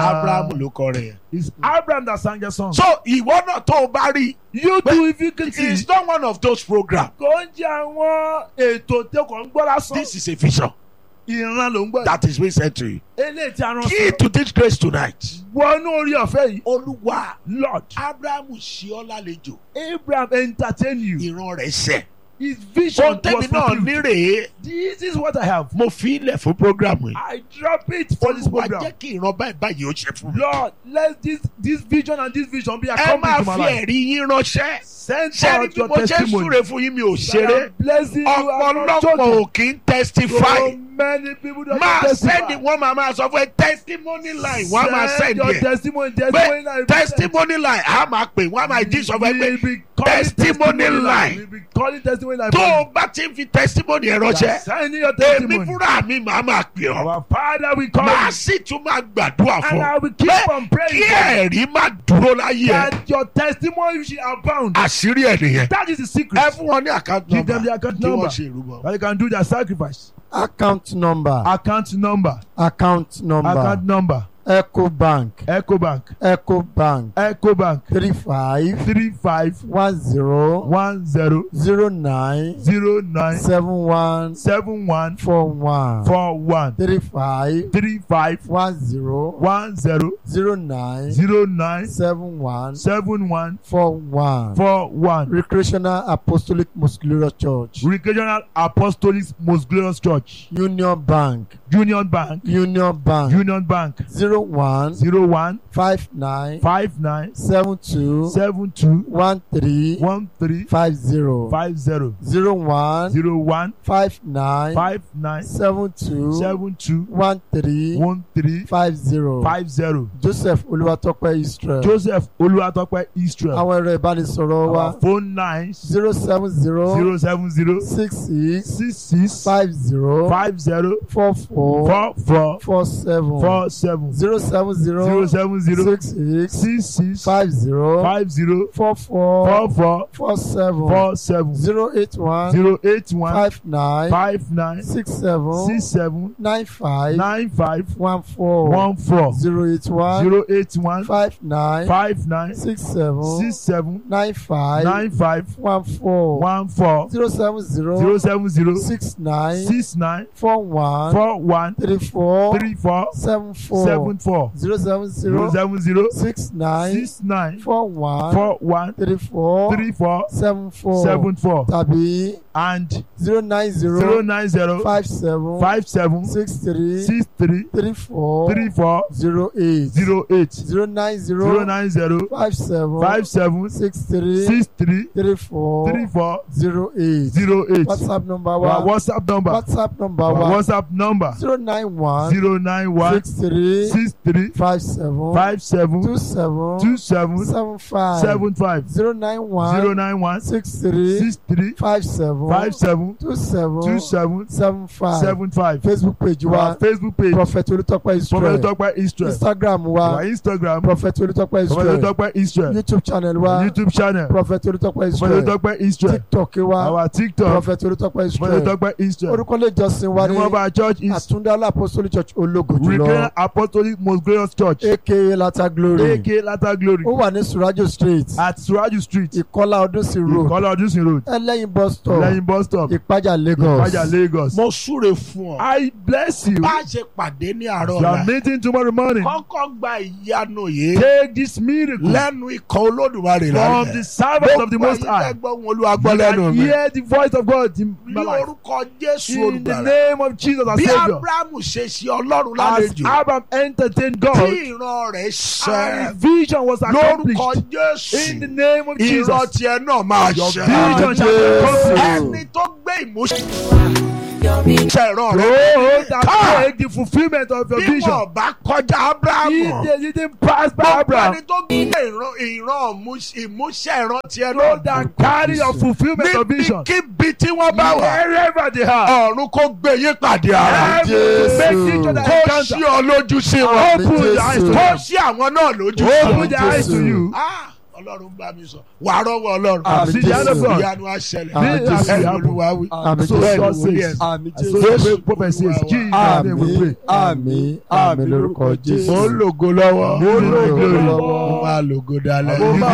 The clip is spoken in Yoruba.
abraham ló kọ rẹ̀. It's Abraham that sang the song. so ìwọ náà tó o bá rí you But too if you can it see. is not one of those programs. kò ń jẹ́ àwọn ètò tí kò ń gbọ́ lásán. this is a vision ìran ló ń gbọ́. that is being sent to you. eléyìí tí a rán key sí. to this grace tonight. wọnú orí ọ̀fẹ́ yìí. olúwa Lord abraham ṣe ọ́ lálejò Abraham entertain you. ìran rẹ̀ ṣẹ. his vision ohun tẹ́mi was náà fulfilled. ní rèé this is what I have. mo fi ilẹ̀ fún program yìí. I drop it for this olúwa program. jẹ́ kí ìran báyìí báyìí ó ṣe fún mi. Lord let this this vision and this vision be ẹ accomplished máa in my fi life. ẹ̀rí yín ránṣẹ́. send sẹ́ni out bí your mo ṣe ń testimony. súre fún yín mi ò That ṣeré. I'm blessing you I'm not ọ̀pọ̀lọpọ̀ joking. ò kì í testify. So many people don't máa testify. sẹ́ni wọ́n máa máa sọ fún ẹ testimony line wọ́n á máa Send sẹ́ni your ẹ̀. testimony testimony line. pé testimony line á máa pè wọ́n á máa jí sọ fún ẹ We'll pé be calling testimony line. We'll be calling testimony line. tó for o bá ti ń fi testimony ẹ̀ you. ránṣẹ́ Sending your èmi testimony. fúnra mi màá máa pè ọ́ Our Father will call màá you. sì tún máa gbàdúrà And fún I ọ will keep pé on praying. kí for you. ẹ̀rí má dúró láyé ẹ̀ That your testimony should abound. àṣírí ẹ̀ nìyẹn That is the secret. ẹ fún wọn ní account Give them number the account kí number. wọ́n ṣe ìrúbọ. That they can do their sacrifice. account number Account number. account number Account number. ecobank Ecobank. ecobank Ecobank. three five Three five one zero one zero zero nine zero nine seven one seven one four one four one three five three five one zero one zero zero nine zero nine seven one seven one four one four one. recreational apostolic muscular church Regional Apostolic Most Glorious Church. union bank Union Bank. union bank Union Bank. zero one Zero one five nine five nine seven two seven two one three one three five zero five zero zero one zero one five nine five nine seven two seven two one three one three five zero five zero. joseph olúwatópẹ́ israel Joseph Olúwatópẹ́ Israel. àwọn ẹ̀rọ ìbánisọ̀rọ̀ wa Our phone lines zero seven zero zero seven zero six six six six five zero five zero four four four four four seven four seven zero seven zero zero seven zero six six six six five zero five zero four four four four four seven four seven zero eight one zero eight one five nine five nine six seven six seven nine five nine five one four one four zero eight one zero eight one five nine five nine six seven six seven nine five nine five one four one four zero seven zero zero seven zero six nine six nine four one four one three four three four seven four seven four zero seven zero zero seven zero six nine six nine four one four one three four three four seven four seven four tàbí and zero nine zero zero nine zero five seven five seven six three six three three four three four zero eight zero eight zero nine zero zero nine zero five seven five seven six three six three three four three four zero eight zero eight whatsapp number our wa whatsapp number whatsapp number our wa whatsapp number zero nine one zero nine one six three six three five seven five seven two seven two seven seven five seven five zero nine zero one nine one six three six three five seven five seven two seven two seven seven five seven five facebook page our wa facebook page prophet olutọpẹ prophet israel tọpẹ israel instagram our wa instagram prophet olutọpẹ prophet israel tọpẹ israel youtube channel wa youtube channel prophet olutọpẹ prophet israel tọpẹ israel tiktok wa our tiktok prophet olutọpẹ prophet israel tọpẹ israel orúkọ ilé ìjọsìn wa the ní name of our church is àtúndálá apostolic church ológo Redeemer jùlọ apostolic most glorious church aka lata glory ak lata glory ó wà ní surajo street at suraju street ìkọlá ọdúnsìn road ìkọlá ọdúnsìn road ẹlẹ́yin bus stop lẹ́yìn bus stop ìpájà lagos ìpàjà lagos. mo súre fún ọ. I bless you. bá a ṣe pàdé ní àárọ̀ You are ọ̀la meeting tomorrow morning. kọ́kọ́ gba ìyanu yìí Take this miracle lẹ́nu ikọ̀ olódùmarè from lálẹ́. the servant of the Most High. gbọ́ wọn olúwa gbọ́ You lẹ́nu can mi. hear the voice of God in my ní life. orúkọ jésù In the olùgbàlà. name of Jesus our bí Savior. abrahamu ṣe ṣe ọlọ́run As lálejò Abraham entertained tí God, ìran rẹ̀ and ṣẹ his vision was lórúkọ accomplished. In the jésù name of ìran Jesus. tiẹ̀ náà máa Your ṣẹ. vision shall be accomplished. ẹni tó gbé ìmúṣẹ ìran rẹ̀ Oh, that take the fulfillment of your bí vision. wọn bá kọjá He abrahamu did- he didn't pass by gbogbo Abraham. ẹni tó gbé ìran ìran ìmúṣẹ ìmúṣẹ ìran tiẹ̀ Those náà that carry your fulfillment of vision. níbikíbi tí wọ́n bá wà Wherever they are. ọ̀run kó gbé yín pàdé ara Every Jésù. make each other kó encounter. ṣí ọ lójú sí wọn Open the eyes to Jésù. kó them. ṣí àwọn náà lójú sí Open wọn. the eyes to Jésù. you. Ah, ọlọ́run bá mi sọ wàá rọ́wọ́ ọlọ́run Àmín See the hand of Jésù. God. ìyanu àṣẹlẹ̀ Àmín Be as Jésù. you ẹ̀rù happen. olúwa wí. Àmín So Jésù. God Jésù. says. Àmín So Jésù. the great prophet says, Jesus, name we pray. Àmín àmín lórúkọ Jésù. mo ń lògo lọ́wọ́ Mo ń lògo mo lọ́wọ́. máa lògo dalẹ̀ Mo máa